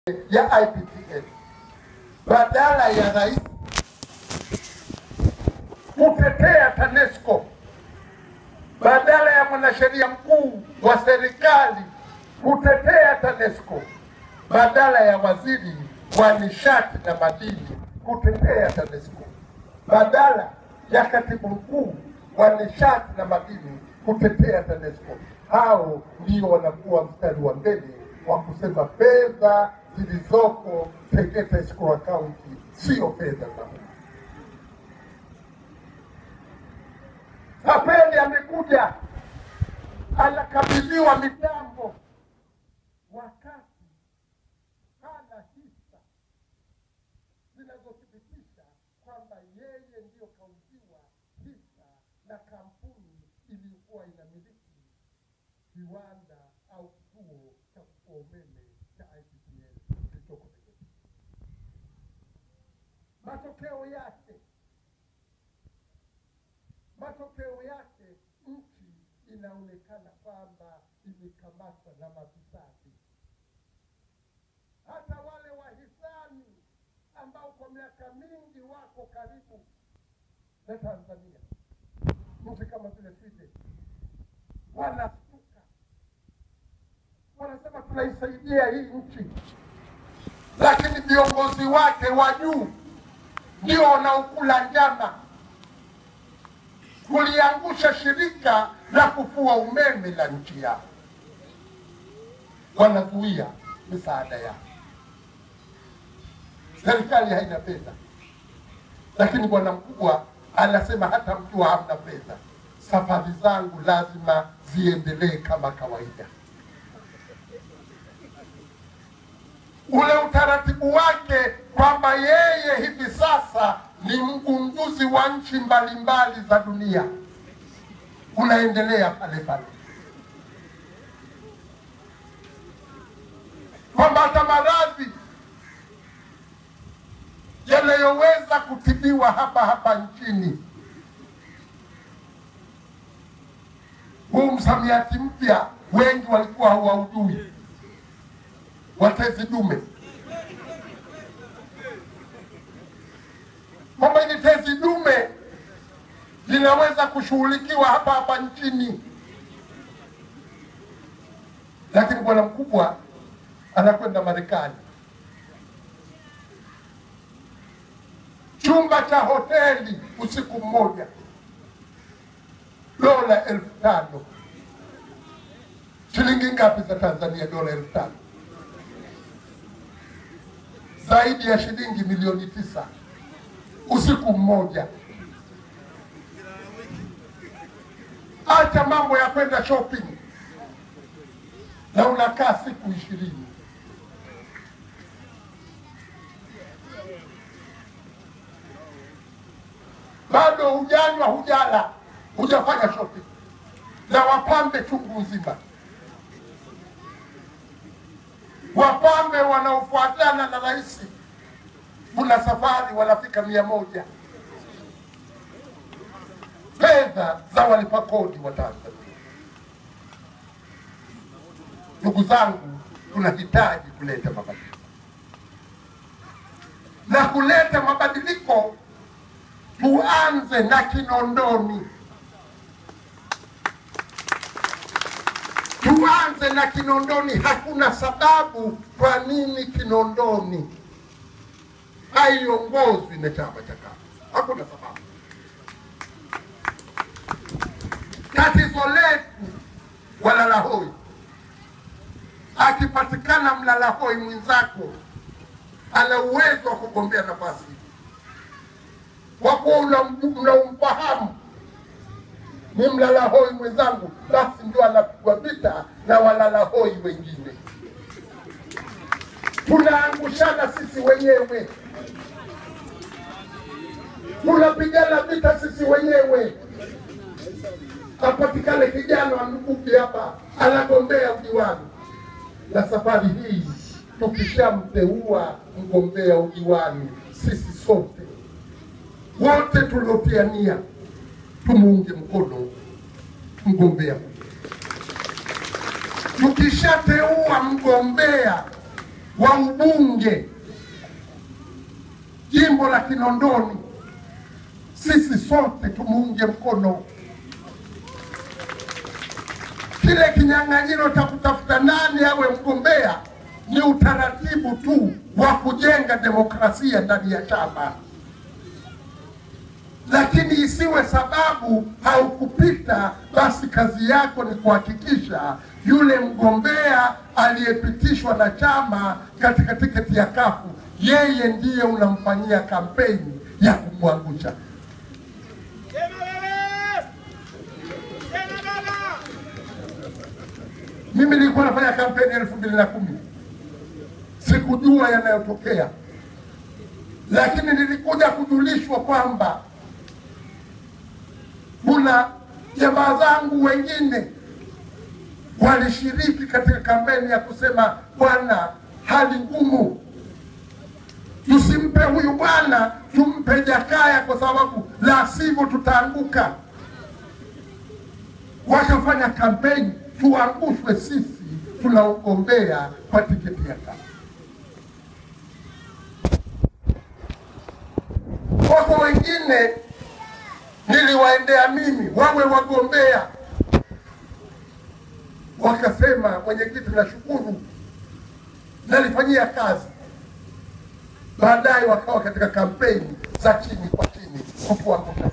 ya IPTL badala ya rais kutetea TANESCO, badala ya mwanasheria mkuu wa serikali kutetea TANESCO, badala ya waziri wa nishati na madini kutetea TANESCO, badala ya katibu mkuu wa nishati na madini kutetea TANESCO. Hao ndio wanakuwa mstari wa mbele wa kusema fedha zilizoko Tegeta Escrow Account sio fedha za umma. Kapeli amekuja anakabidhiwa mitambo wakati hana hisa zinazothibitisha kwamba yeye ndiyo kauziwa hisa na kampuni iliyokuwa inamiliki kiwanda au kituo cha kufua umeme cha IPTL kilichoko Tegeta. Matokeo yake matokeo yake nchi inaonekana kwamba imekamatwa na mafisadi. Hata wale wahisani ambao kwa miaka mingi wako karibu na Tanzania, nchi kama vile Sweden, wanastuka, wanasema tunaisaidia hii nchi, lakini viongozi wake wa juu ndio wanaokula njama kuliangusha shirika la kufua umeme la nchi yao, wanazuia misaada yao. Serikali haina fedha, lakini bwana mkubwa anasema hata mkiwa hamna fedha, safari zangu lazima ziendelee kama kawaida. Ule utaratibu wake kwamba yeye hivi sasa ni mgunduzi wa nchi mbalimbali za dunia unaendelea pale pale, kwamba hata maradhi yanayoweza kutibiwa hapa hapa nchini, huu msamiati mpya wengi walikuwa hawaujui, watezi dume kwamba ili tezi dume linaweza kushughulikiwa hapa hapa nchini, lakini bwana mkubwa anakwenda Marekani, chumba cha hoteli usiku mmoja, dola elfu tano. Shilingi ngapi za Tanzania? Dola elfu tano, zaidi ya shilingi milioni tisa usiku mmoja. Acha mambo ya kwenda shopping, na unakaa siku ishirini. Bado hujanywa, hujala, hujafanya shopping, na wapambe chungu nzima, wapambe wanaofuatana na rais kuna safari wanafika mia moja fedha za walipa kodi wa Tanzania. Ndugu zangu, tunahitaji kuleta mabadiliko, na kuleta mabadiliko tuanze na Kinondoni, tuanze na Kinondoni. Hakuna sababu kwa nini Kinondoni haiongozwi na chama cha kafu. Hakuna sababu. Tatizo letu walalahoi, akipatikana mlalahoi mwenzako ana uwezo wa kugombea nafasi kwa kuwa unamfahamu ni mlalahoi mwenzangu, basi ndio anapigwa vita na walalahoi wengine. Tunaangushana sisi wenyewe tunapigana vita sisi wenyewe. Apatikane kijana wa Mkuki hapa anagombea udiwani, na safari hii tukishamteua mgombea udiwani, sisi sote wote tuliotia nia tumuunge mkono mgombea huyu. Tukishateua mgombea wa ubunge jimbo la Kinondoni, sisi sote tumuunge mkono. Kile kinyang'anyiro cha kutafuta nani awe mgombea ni utaratibu tu wa kujenga demokrasia ndani ya chama, lakini isiwe sababu haukupita, basi kazi yako ni kuhakikisha yule mgombea aliyepitishwa na chama katika tiketi ya kafu, yeye ndiye unamfanyia kampeni ya kumwangusha. Tena wewe! Tena baba! Mimi nilikuwa nafanya kampeni elfu mbili na kumi sikujua yanayotokea, lakini nilikuja kujulishwa kwamba kuna jamaa zangu wengine walishiriki katika kampeni ya kusema, bwana, hali ngumu, tusimpe huyu bwana, tumpe Jakaya kwa sababu la sivyo tutaanguka. Wakafanya kampeni tuangushwe sisi tunaogombea kwa tiketi ya kafu. Wako wengine niliwaendea mimi wawe wagombea, wakasema mwenyekiti, nashukuru, nalifanyia kazi. Baadaye wakawa katika kampeni za chini kwa chini kutuangusha.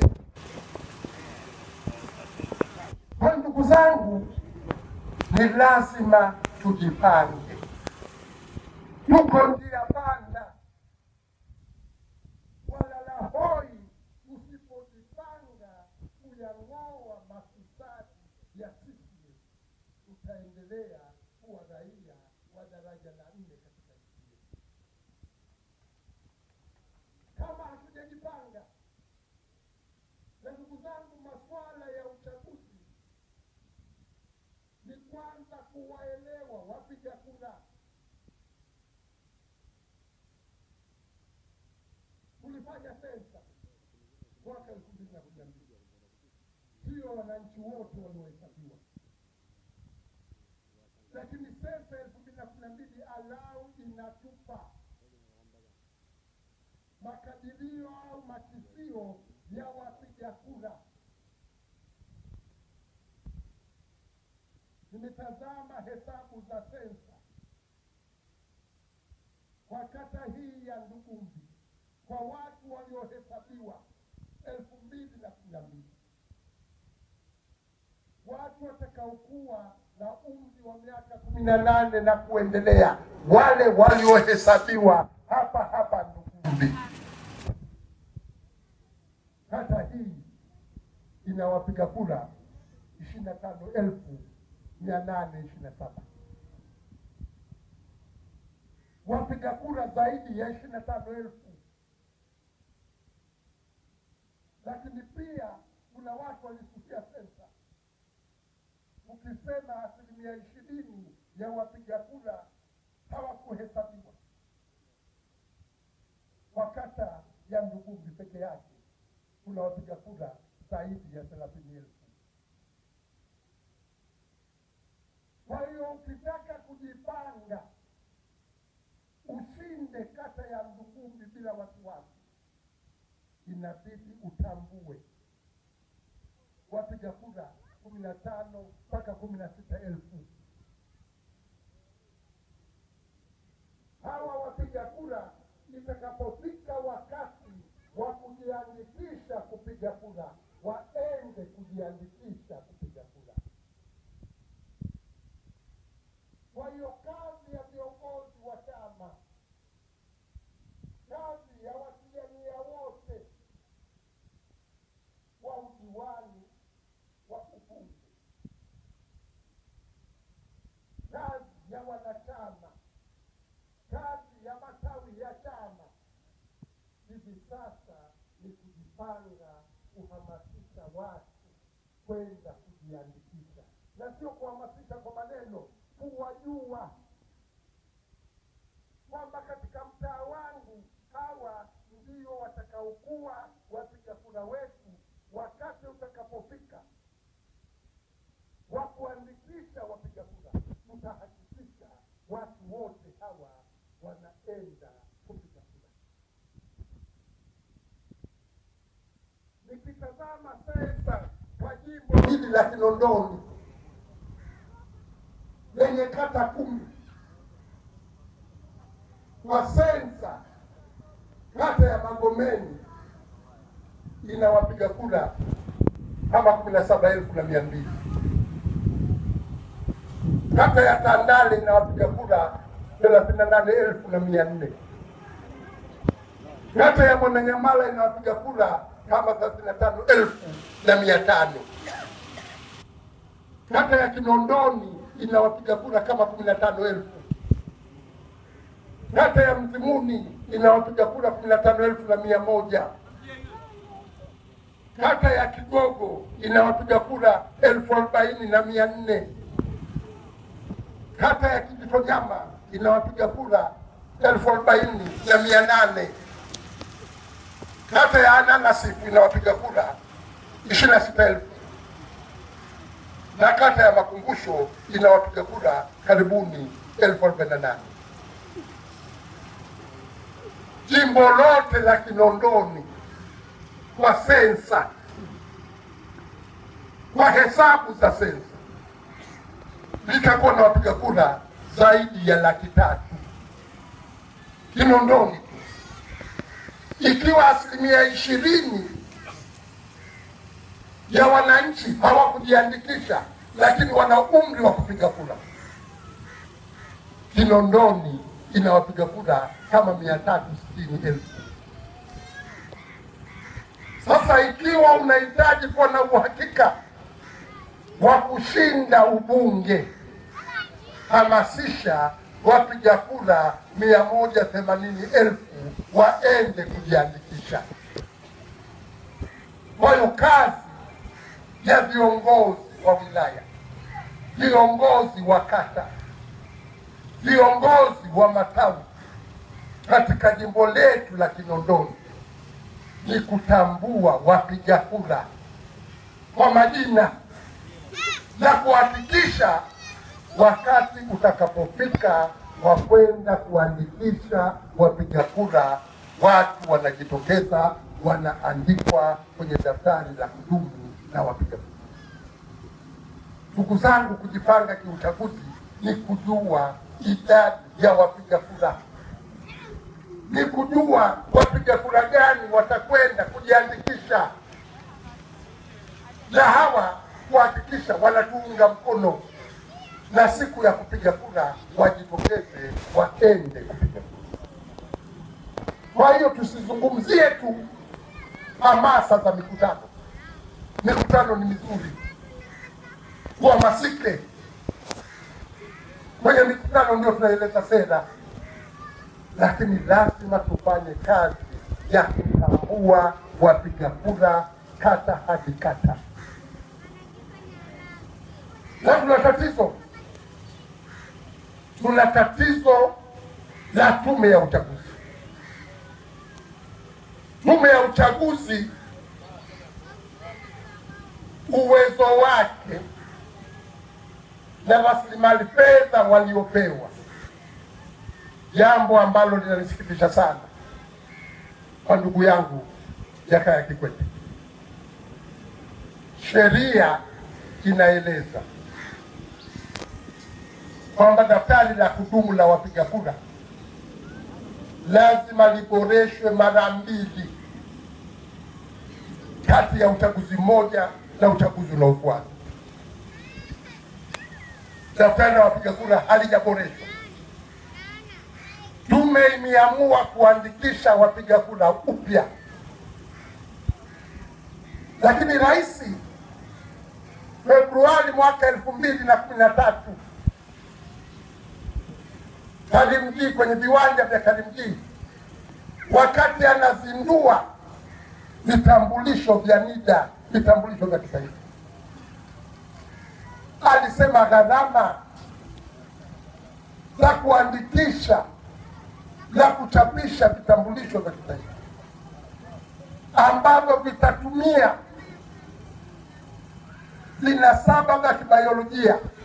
Kwa ndugu zangu, ni lazima tujipange, tuko njia panda walala hoi msipojipanga kuyang'oa mafisadi ya sisi, tutaendelea kuwa raia wa daraja la nne katika nchi yetu kama hatujajipanga. Na ndugu zangu, masuala ya uchaguzi ni kwanza kuwaelewa wapiga kura. Tulifanya sensa mwaka elfu mbili na kumi na mbili, sio wananchi wote waliohesabiwa, lakini sensa elfu mbili na kumi na mbili alau inatupa makadirio au makisio ya wapiga kura. Nimetazama hesabu za sensa kwa kata hii ya Ndugumbi kwa watu waliohesabiwa elfu mbili na kumi na mbili watu watakaokuwa na umri wa miaka kumi na nane na kuendelea, wale waliohesabiwa hapa hapa Ndugumbi. Kata hii ina wapiga kura ishirini na tano elfu mia nane ishirini na saba wapiga kura zaidi ya ishirini na tano elfu lakini pia kuna watu walisusia sensa. Ukisema asilimia ishirini ya wapiga kura hawakuhesabiwa kwa kata ya Ndugumbi peke yake kuna wapiga kura zaidi ya thelathini elfu. Kwa hiyo ukitaka kujipanga ushinde kata ya Ndugumbi bila wasiwasi, inabidi utambue wapiga kura kumi na tano mpaka kumi na sita elfu. Hawa wapiga kura itakapofika wakati wa kujiandikisha kupiga kura, waende kujiandikisha kupiga kura. Kwa hiyo kazi ya viongozi wa chama, kazi ya watiania wote wa udiwani wa ubunge, kazi ya wanachama, kazi ya matawi ya chama hivi sasa ni kujipanga, kuhamasisha watu kwenda kujiandikisha, na sio kuhamasisha kwa maneno, kuwajua kwamba katika mtaa wangu hawa ndio watakaokuwa wapiga kura wetu wakati utakapofika wa kuandikisha wapiga kura. Tutahakikisha watu wote hawa wanaenda kupiga kura. Nikitazama sensa kwa jimbo hili la Kinondoni lenye kata kumi, kwa sensa kata ya Magomeni ina wapiga kura kama kumi na saba elfu na mia mbili. Kata ya Tandale ina wapiga kura thelathini na nane elfu na mia nne. Kata ya Mwananyamala ina wapiga kura kama thelathini na tano elfu na mia tano. Kata ya Kinondoni ina wapiga kura kama kumi na tano elfu. Kata ya Mzimuni ina wapiga kura kumi na tano elfu na mia moja. Kata ya Kigogo ina wapiga kura elfu arobaini na mia nne. Kata ya Kijitonyama ina wapiga kura elfu arobaini na mia nane. Kata ya Ananasifu ina wapiga kura ishirini na sita elfu na kata ya Makumbusho ina wapiga kura karibuni elfu arobaini na nane. Jimbo lote la Kinondoni kwa sensa, kwa hesabu za sensa litakuwa na wapiga kura zaidi ya laki tatu Kinondoni tu, ikiwa asilimia ishirini ya wananchi hawakujiandikisha, lakini wana umri wa kupiga kura. Kinondoni ina wapiga kura kama mia tatu sitini elfu. Sasa ikiwa unahitaji kuwa na uhakika wa kushinda ubunge, hamasisha wapiga kura mia moja themanini elfu waende kujiandikisha. Kwa hiyo kazi ya viongozi wa wilaya, viongozi wa kata, viongozi wa matawi katika jimbo letu la Kinondoni ni kutambua wapiga kura kwa majina na kuhakikisha wakati utakapofika wa kwenda kuandikisha wapiga kura, watu wanajitokeza, wanaandikwa kwenye daftari la kudumu na wapiga kura. Ndugu zangu, kujipanga kiuchaguzi ni kujua idadi ya wapiga kura, ni kujua wapiga kura gani watakwenda kujiandikisha, na hawa kuhakikisha wanatuunga mkono, na siku ya kupiga kura wajitokeze, waende kupiga kura. Kwa hiyo tusizungumzie tu hamasa za mikutano. Mikutano ni mizuri, tuhamasike kwenye mikutano, ndio tunaeleza sera, lakini lazima tufanye kazi ya kutambua wapiga kura kata hadi kata. Na tuna tatizo, tuna tatizo la tume ya uchaguzi. Tume ya uchaguzi uwezo wake na rasilimali fedha waliopewa, jambo ambalo linanisikitisha sana kwa ndugu yangu Jakaya Kikwete. Sheria inaeleza kwamba daftari la kudumu la wapiga kura lazima liboreshwe mara mbili kati ya uchaguzi mmoja na uchaguzi unaofuata. Daftari la wapiga kura halijaboreshwa. Tume imeamua kuandikisha wapiga kura upya, lakini rais Februari mwaka elfu mbili na kumi na tatu Karimjee, kwenye viwanja vya Karimjee, wakati anazindua vitambulisho vya NIDA, vitambulisho vya kitaifa, alisema gharama za kuandikisha na kuchapisha vitambulisho vya kitaifa ambavyo vitatumia vinasaba vya kibiolojia